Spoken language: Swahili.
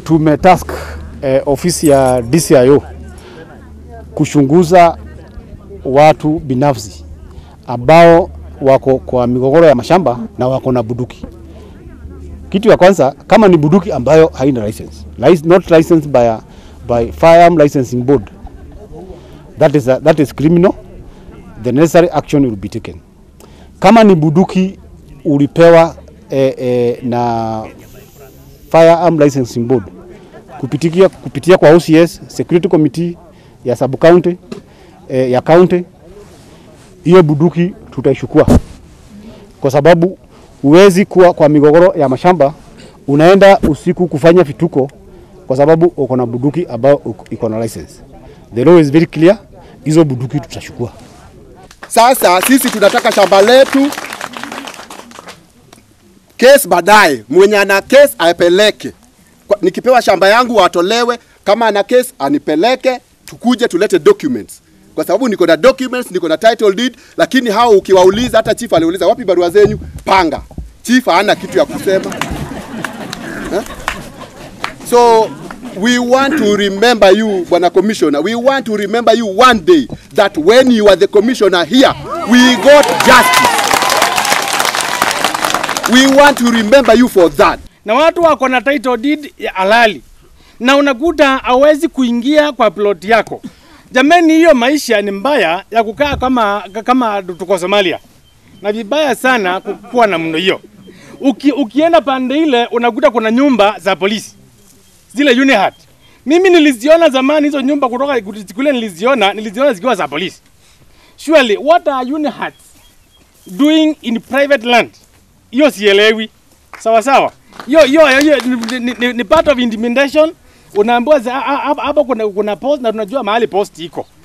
tumetask eh, ofisi ya DCIO kuchunguza watu binafsi ambao wako kwa migogoro ya mashamba na wako na buduki. Kitu ya kwanza, kama ni buduki ambayo haina license, Lic- not licensed by, a, by Firearm Licensing Board, that is, a, that is criminal. The necessary action will be taken. Kama ni buduki ulipewa eh, eh, na Firearm Licensing Board kupitia, kupitia kwa OCS Security Committee ya sub county eh, ya county, hiyo buduki tutaishukua, kwa sababu huwezi kuwa kwa migogoro ya mashamba unaenda usiku kufanya vituko, kwa sababu uko na buduki ambayo uko- iko na license. The law is very clear, hizo buduki tutachukua. Sasa sisi tunataka shamba letu kesi baadaye, mwenye ana kesi apeleke. Kwa- Nikipewa shamba yangu watolewe, kama ana kesi anipeleke, tukuje tulete documents, kwa sababu niko na documents, niko na title deed. Lakini hao ukiwauliza, hata chief aliuliza wapi barua zenyu, panga. Chief hana kitu ya kusema eh? So we want to remember you, Bwana Commissioner. We want to remember you one day that when you are the commissioner here, we got justice. We want to remember you for that. na watu wako na title deed ya halali na unakuta hawezi kuingia kwa plot yako. Jamani, hiyo maisha ni mbaya ya kukaa kama kama tuko Somalia, na vibaya sana kukuwa na mno hiyo. Uki, ukienda pande ile unakuta kuna nyumba za polisi zile UNIHAT. Mimi niliziona zamani hizo nyumba kutoka kule, niliziona niliziona zikiwa za polisi. Surely what are UNIHAT doing in private land? Hiyo sielewi. Sawa sawa. Hiyo hiyo hiyo ni, ni, ni, ni part of intimidation. Unaambiwa za- ha- ha- hapa kuna kuna post na tunajua mahali post iko.